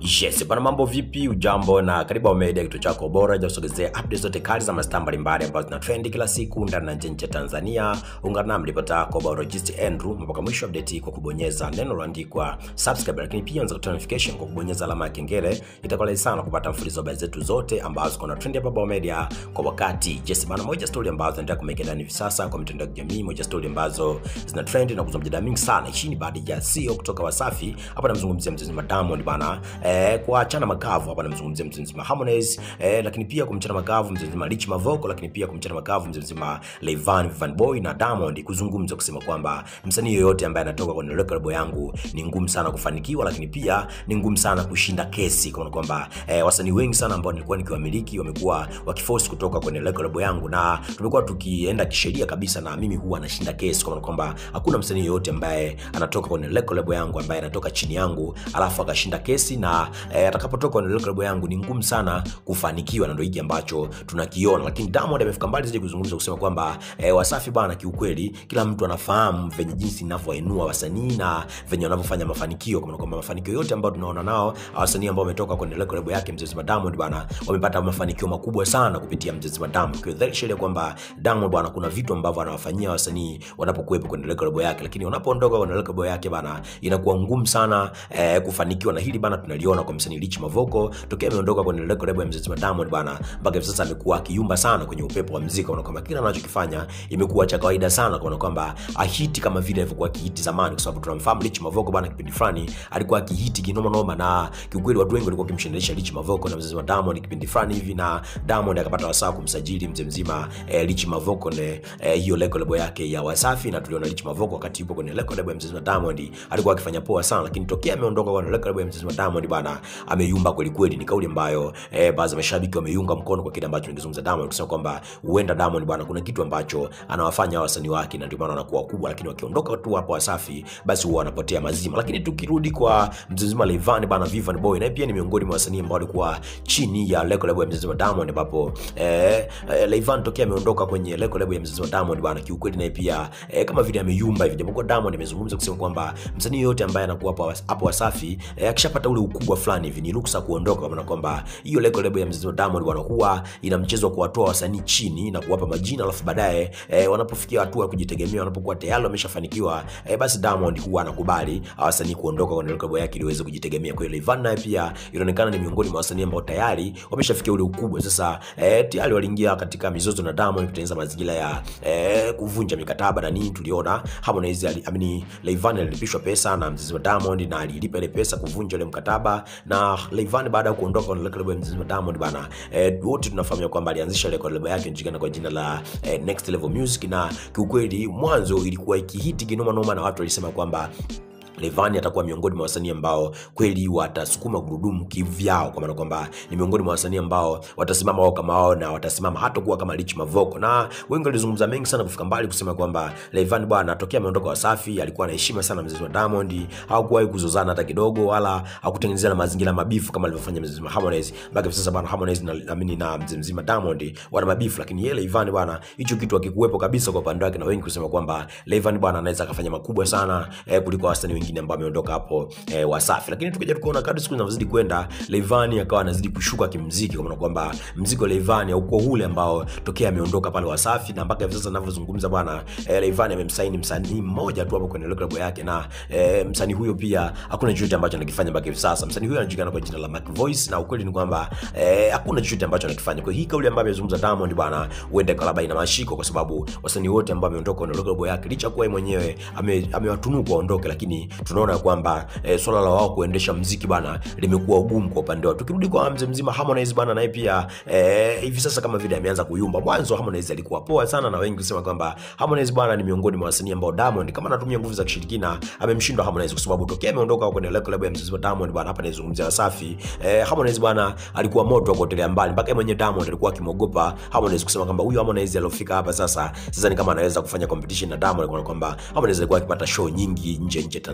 Yes, bana mambo vipi? Ujambo na karibu Home Media, kituo chako bora cha kusogezea updates zote kali za mastaa mbalimbali ambazo zina trend kila siku ndani na nje ya Tanzania. Ungana nami ripota yako Barojist Andrew mpaka mwisho update kwa kubonyeza neno lililoandikwa subscribe, lakini pia unaweza kutoa notification kwa kubonyeza alama ya kengele. Itakuwa rahisi sana kupata mfululizo wa habari zetu zote ambazo kuna trend hapa Home Media kwa wakati. Yes, bana moja story ambazo zinaendelea kumeka ndani hivi sasa kwa mitandao ya kijamii, moja story ambazo zina trend na kuzua mjadala mingi sana. Hii ni baada ya CEO kutoka Wasafi hapa namzungumzia mchezaji Diamond bana eh, kuachana makavu hapa namzungumzia mzee mzima Harmonize eh, lakini pia kumchana makavu mzee mzima Rich Mavoko, lakini pia kumchana makavu mzee mzima Rayvanny Van Boy na Diamond kuzungumza kusema kwamba msanii yoyote ambaye anatoka kwenye record label yangu ni ngumu sana kufanikiwa, lakini pia ni ngumu sana kushinda kesi, kwa maana kwamba eh, wasanii wengi sana ambao nilikuwa nikiwamiliki wamekuwa wakiforce kutoka kwenye record label yangu, na tumekuwa tukienda kisheria kabisa, na mimi huwa nashinda kesi, kwa maana kwamba hakuna msanii yoyote ambaye anatoka kwenye record label yangu ambaye anatoka chini yangu alafu akashinda kesi na eh, atakapotoka kwenye record label yangu ni ngumu sana kufanikiwa, na ndio hiki ambacho tunakiona. Lakini Diamond amefika mbali zaidi kuzungumza kusema kwamba eh, Wasafi bana, kiukweli kila mtu anafahamu venye jinsi ninavyoinua wasanii na venye wanavyofanya mafanikio, kwa maana kwamba mafanikio yote ambayo tunaona nao wasanii ambao wametoka kwenye record label yake Mzee Mzima Diamond bana, wamepata mafanikio makubwa sana kupitia Mzee Mzima Diamond. Kwa dhahiri shahiri kwamba Diamond bana, kuna vitu ambavyo anawafanyia wasanii wanapokuwepo kwenye record label yake, lakini wanapoondoka kwenye record label yake bana, inakuwa ngumu sana eh, kufanikiwa, na hili bana tunaliona kwa msanii Rich Mavoko tokea ameondoka kwenye record label ya Mzee Mzima Diamond bana, mpaka hivi sasa amekuwa akiyumba sana kwenye upepo wa muziki, kwa kwamba kila anachokifanya imekuwa cha kawaida sana, kwa kwamba ahiti kama vile alivyokuwa akihiti zamani, kwa sababu tunamfahamu Rich Mavoko bana, kipindi fulani alikuwa akihiti kinoma noma, na kiukweli watu wengi walikuwa wakimshindanisha Rich Mavoko na Mzee Mzima Diamond kipindi fulani hivi, na Diamond akapata wasaa kumsajili Mzee Mzima eh, Rich Mavoko ne eh, hiyo record label yake ya Wasafi, na tuliona Rich Mavoko wakati yupo kwenye record label ya Mzee Mzima Diamond alikuwa akifanya poa sana, lakini tokea ameondoka kwenye record label ya Mzee Mzima Diamond bana, ameyumba kweli kweli. Ni kauli ambayo eh, baadhi ya mashabiki wameiunga mkono kwa kile ambacho ningezungumza Diamond, kusema kwamba huenda Diamond bwana, kuna kitu ambacho anawafanya wasanii wake na ndio maana wanakuwa wakubwa, lakini wakiondoka tu hapo Wasafi basi huwa wanapotea mazima. Lakini tukirudi kwa mzee mzima Rayvanny bwana, Vivian Boy naye pia ni miongoni mwa wasanii ambao walikuwa chini ya record label ya mzee mzima Diamond, ambapo eh, eh, Rayvanny tokea ameondoka kwenye record label ya mzee mzima Diamond bwana, kiukweli naye pia eh, kama vile ameyumba hivi, japokuwa Diamond amezungumza kusema kwamba msanii yote ambaye anakuwa hapo hapo Wasafi eh, akishapata ule ukubwa fulani hivi ni ruksa kuondoka, kwa maana kwamba hiyo record label ya mzee mzima Diamond bwana, huwa ina mchezo wa kuwatoa wasanii chini na kuwapa majina, alafu baadaye eh, wanapofikia hatua ya kujitegemea, wanapokuwa tayari wameshafanikiwa eh, basi Diamond huwa anakubali wasanii kuondoka kwenye record yake ili waweze kujitegemea. Kwa hiyo Rayvanny naye pia inaonekana ni miongoni mwa wasanii ambao tayari wameshafikia ule ukubwa sasa, eh, tayari waliingia katika mizozo na Diamond kutengeneza mazingira ya eh, kuvunja mikataba na nini. Tuliona Harmonize ali, amini Rayvanny alilipishwa pesa na mzizi wa Diamond na alilipa ile pesa kuvunja ile mkataba, na Rayvanny baada ya kuondoka kwenye record label ya mzizi wa Diamond bana, eh, wote tunafahamu kwamba alianzisha record label yake nchini kwa jina la eh, Next Level Music, na kiukweli mwanzo ilikuwa ikihiti kinoma noma na watu walisema kwamba Rayvanny atakuwa miongoni mwa wasanii ambao kweli watasukuma gurudumu kivyao, kwa maana kwamba ni miongoni mwa wasanii ambao watasimama wao kama wao na watasimama hata kuwa kama Rich Mavoko, na wengi walizungumza mengi sana kufika mbali kusema kwamba Rayvanny bwana, tokea ameondoka Wasafi alikuwa na heshima sana mzee wa Diamond, hakuwahi kuzozana hata kidogo, wala hakutengenezea mazingira mabifu kama alivyofanya mzee Harmonize. Mpaka hivi sasa bwana, Harmonize na amini na mzee mzima Diamond wana mabifu, lakini yeye Rayvanny bwana, hicho kitu hakikuwepo kabisa kwa upande wake, na wengi kusema kwamba Rayvanny bwana anaweza akafanya makubwa sana eh, kuliko wasanii wengine ambao ameondoka hapo eh, Wasafi. Lakini tukija tukaona kadri siku zinavyozidi kwenda, Rayvanny akawa anazidi kushuka kimuziki, kwa maana kwamba muziki wa Rayvanny haukuwa ule ambao tokea ameondoka pale Wasafi, na mpaka hivi sasa ninavyozungumza bwana, eh, Rayvanny amemsaini msanii mmoja tu hapo kwenye record yake, na eh, msanii huyo pia hakuna chochote ambacho anakifanya mpaka hivi sasa. Msanii huyo anajulikana kwa jina la Mac Voice, na ukweli ni kwamba eh, hakuna chochote ambacho anakifanya. Kwa hii kauli ambayo amezungumza Diamond bwana, huenda kwa labda ina mashiko, kwa sababu wasanii wote ambao wameondoka kwenye record yake, licha kuwa yeye mwenyewe amewatunuku ame waondoke, lakini tunaona kwamba e, swala la wao kuendesha mziki bana limekuwa ugumu kwa upande wao. Tukirudi kwa mzee mzima Harmonize bana, naye pia e, hivi sasa kama vile ameanza kuyumba. Mwanzo Harmonize alikuwa poa sana, na wengi kusema kwamba Harmonize bana ni miongoni mwa wasanii ambao Diamond kama anatumia nguvu za kishirikina amemshindwa Harmonize, kwa sababu tokea ameondoka kwenye record label ya mzee Diamond bana, hapa naizungumzia Wasafi e, Harmonize bana alikuwa moto wa kuotelea mbali, mpaka mwenye Diamond alikuwa akimogopa Harmonize kusema kwamba huyu Harmonize aliyofika hapa sasa sasa ni kama anaweza kufanya competition na Diamond, kwa kwamba Harmonize alikuwa akipata show nyingi nje nje Tanzania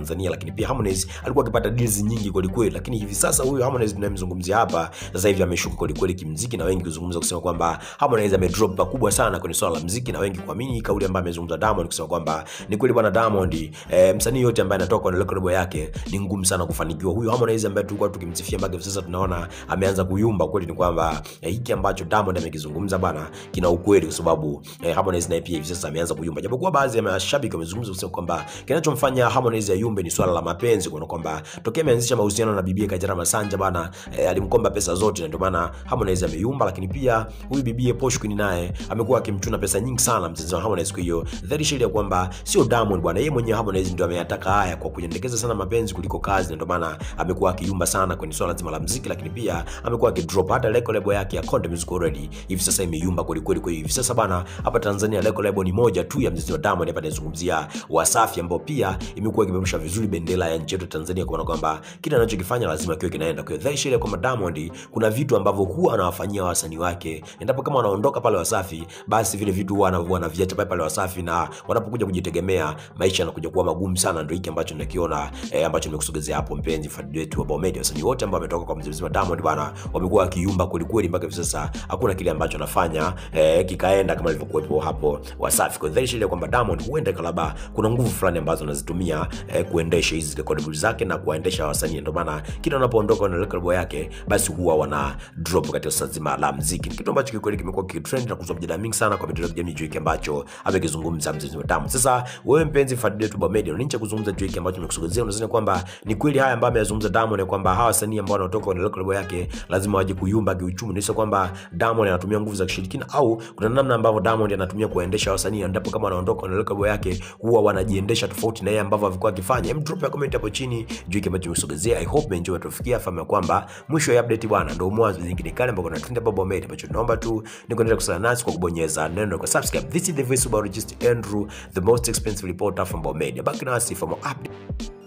Tanzania, lakini pia Harmonize alikuwa akipata deals nyingi kweli kweli, lakini hivi sasa huyu Harmonize tunayemzungumzia hapa sasa hivi ameshuka kweli kweli kimziki, na wengi kuzungumza kusema kwamba Harmonize amedrop pakubwa sana kwenye swala la mziki, na wengi kuamini kauli ambayo amezungumza Diamond kusema kwamba ni kweli bwana Diamond, eh, msanii yote ambaye anatoka kwenye record label yake ni ngumu sana kufanikiwa. Huyu Harmonize ambaye tulikuwa tukimsifia mpaka hivi sasa tunaona ameanza kuyumba. Kweli ni kwamba eh, hiki ambacho Diamond amekizungumza bana kina ukweli, kwa sababu eh, Harmonize naye pia hivi sasa ameanza kuyumba, japokuwa baadhi ya mashabiki wamezungumza kusema kwamba kinachomfanya Harmonize ayumbe ni swala la mapenzi, kwa kwamba tokea ameanzisha mahusiano na bibie Kajala Masanja bana eh, alimkomba pesa zote, na ndio maana Harmonize ameyumba. Lakini pia huyu bibie Posh Queen naye amekuwa akimchuna pesa nyingi sana mpenzi wa Harmonize. Kwa hiyo dhahiri shahiri ya kwamba sio Diamond bwana, yeye mwenyewe Harmonize ndio ameyataka haya kwa kuendekeza sana mapenzi kuliko kazi, na ndio maana amekuwa akiyumba sana kwenye swala zima la muziki, lakini pia amekuwa akidrop hata record label yake ya Konde Music already hivi sasa imeyumba kweli kweli. Kwa hiyo hivi sasa bana, hapa Tanzania record label ni moja tu ya mziki wa Diamond, hapa nazungumzia Wasafi, ambao pia imekuwa ikipeperusha vizuri bendera ya nchi yetu Tanzania, kwa kwamba kile anachokifanya lazima kiwe kinaenda. Kwa hiyo dhahiri shahiri kwamba Diamond kuna vitu ambavyo huwa anawafanyia wasanii wake, endapo kama wanaondoka pale Wasafi, basi vile vitu huwa wanaviacha pale pale Wasafi, na wanapokuja kujitegemea maisha yanakuja kuwa magumu sana. Ndio hiki ambacho nakiona eh, ambacho nimekusogezea hapo, mpenzi fadhili wetu wa Bomedia. Wasanii wote ambao wametoka kwa mzee mzima Diamond bwana, wamekuwa wakiumba kweli kweli mpaka hivi sasa, hakuna kile ambacho anafanya eh, kikaenda kama ilivyokuwepo hapo Wasafi. Kwa dhahiri shahiri kwamba Diamond huenda kalaba kuna nguvu fulani ambazo anazitumia eh, kuendesha hizi record zake na kuwaendesha wasanii, ndio maana kila wanapoondoka na record yake, basi huwa wana drop katika swala zima la muziki, kitu ambacho kikweli kimekuwa kitrend na kuzua mjadala mingi sana kwa mitandao ya kijamii juu hiki ambacho amekizungumza mzee wa Diamond. Sasa wewe mpenzi fadhili wetu wa Media, unanisha kuzungumza juu hiki ambacho nimekusogezea, unadhani kwamba ni kweli haya ambayo ameyazungumza Diamond, kwamba hawa wasanii ambao wanatoka kwenye record yake lazima waje kuyumba kiuchumi, ni kwamba Diamond anatumia nguvu za kishirikina, au kuna namna ambavyo Diamond anatumia kuendesha wasanii, endapo kama wanaondoka kwenye record yake huwa wanajiendesha tofauti na yeye ambavyo alikuwa akifanya? Hem, drop ya comment hapo chini juu hiki ambacho nimekusogezea. I hope enjoy tufikia fahamu kwamba mwisho ya update bwana ndio mwanzo nyingine kale ambako na trend Bobo Media, ambacho tunaomba tu ni kuendelea kusala nasi kwa kubonyeza neno kwa subscribe. This is the voice of Andrew, the most expensive reporter from Bobo Media. Baki nasi for more update.